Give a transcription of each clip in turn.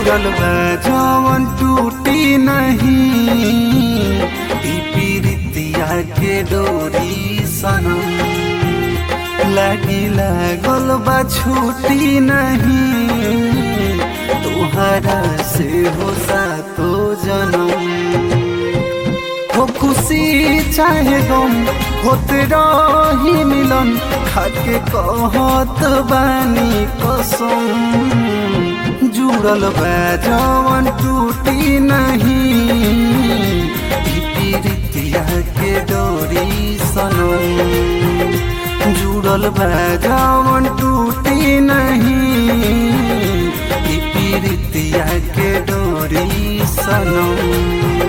जुड़ल बा जवन टूटी नहीं ई पीरितिया के डोरी सनम लागी लागल बा छूटी नहीं तुहरा से हो सातो जनम हो खुशी चाहे गम होते रही मिलन खाके कहत बानी कसम जुड़ल बा जवन टूटी नहीं ई पीरितिया के डोरी सनम जुड़ल बा जवन टूटी नहीं ई पीरितिया के डोरी सनम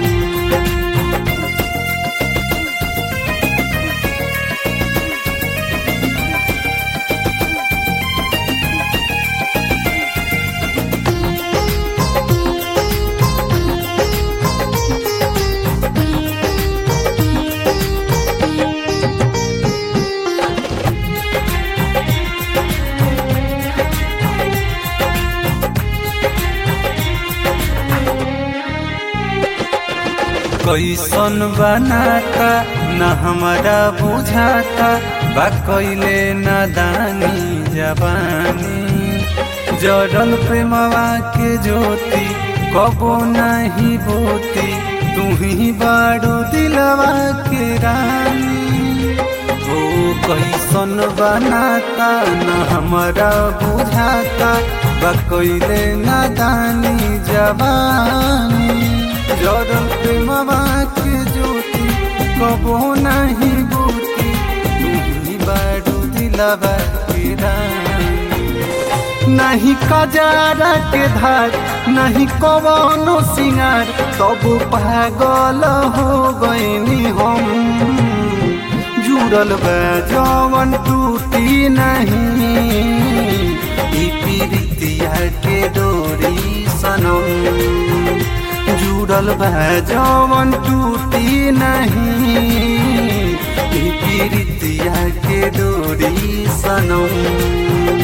कैसन बनाता न हमारा बुझाता बा कैले नादानी जवानी जड़ल प्रेमवा के ज्योति कबो नहीं बोती तू ही बाड़ू दिलवा के रानी ओ कैसन बनाता न हमारा बुझाता बा कैले नादानी जवानी जड़ल प्रेमवा के ज्योति कबो नहीं बूती तुही बाड़ू दिलवा के रानी नहीं कजारा के धार नहीं कवनो सिंगार तब पागल हो गईनी हम जुड़ल बा जवन टूटी नहीं ई पीरितिया के डोरी सनम जुड़ल बा जवन टूटी नहीं ई पीरितिया के डोरी सनम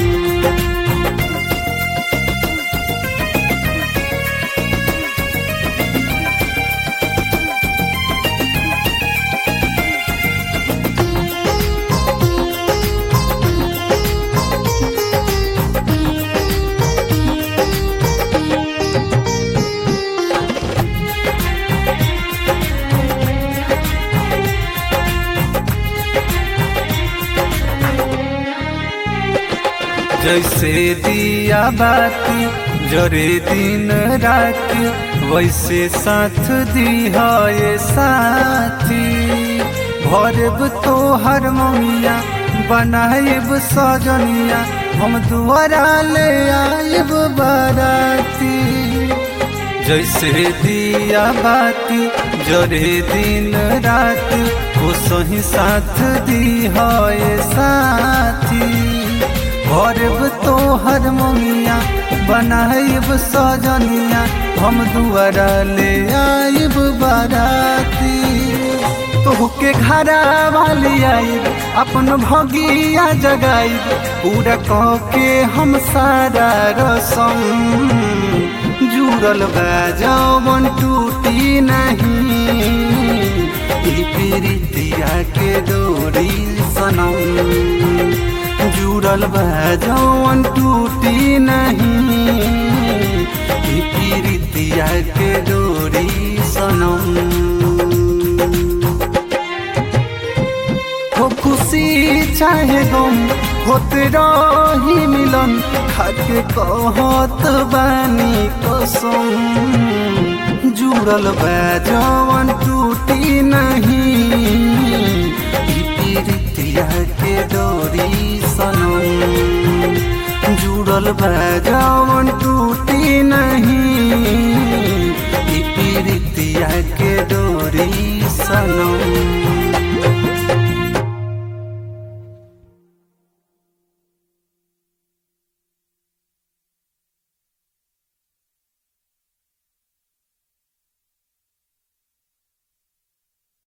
जैसे दिया बाती जरे दिन राती वैसे साथ दिया ये साथी भरब तो हर ममिया बनाएब सजनिया हम दुआरा ले आएब बाराती जैसे दिया बाती जरे दिन रात वो सही साथ दिया ये साथी भरब तो हर ममिया बनाइब सजनिया हम दुआरा ले आइब बाराती तोहके घरा वाली आइब अपन भगिया जगाइब पूरा कह के हम सारा रसम जुड़ल बा जवन टूटी नहीं ई पीरितिया के डोरी सनम जुड़ल बा जवन टूटी नहीं ई पीरितिया के डोरी सनम हो खुशी चाहे गम होते रही मिलन खाके कहत बानी कसम जुड़ल बा जवन टूटी नहीं ई पीरितिया के डोरी सनम जुड़ल बा जवन टूटी नहीं ई पीरितिया के डोरी सनम